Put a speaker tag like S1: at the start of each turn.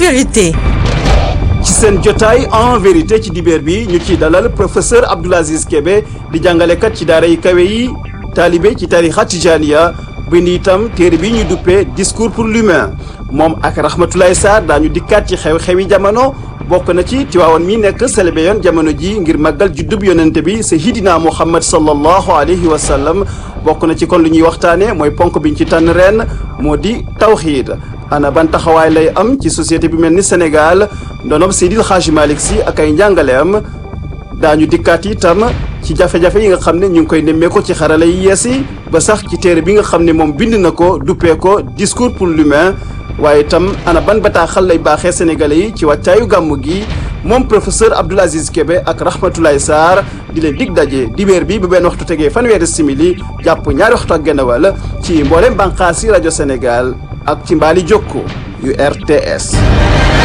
S1: vérité.
S2: ci seen jotaay en vérité ci dibeer bi ñu ciy dalal professeur Abdoul Aziz Kébé di jàngalekat ci daara yi kawe yi taalibe ci tarixa tijaniya bind itam téere bi ñu duppee discours pour l'humain moom ak Rahmatoulaye Sarr daañu dikkaat ci xew-xewi jamono bokk na ci Tiwaawan mi nekk célébré yoon jamono ji ngir màggal juddub yonente bi sayyidina Muhammad sallallahu alayhi wa sallam bokk na ci kon lu ñuy waxtaane mooy ponk biñ ci tànn ren moo di tawxiid ana ban taxawaay lay am ci société bi mel ni Sénégal ndonoom Seydil Hadji Malick Sy ak ay njàngaleem daañu dikkaat itam ci jafe-jafe yi nga xam ne ñu ngi koy nemmee ko ci xarala yi yees yi ba sax ci téere bi nga xam ne moom bind na ko duppee ko discours pour l'humain waaye itam ana ban bataaxal lay baaxee sénégalais yi ci wàccaayu gàmmu gi moom professeur Abdoul Aziz Kébé ak Rahmatoulaye Sarr di leen dig daje dibéer bi bu benn waxtu tegee fanweeri simili jàpp ñaari waxtu ak genn wàll ci mboolem bànqaasi rajo Sénégal ak ci mbaali jokko yu RTS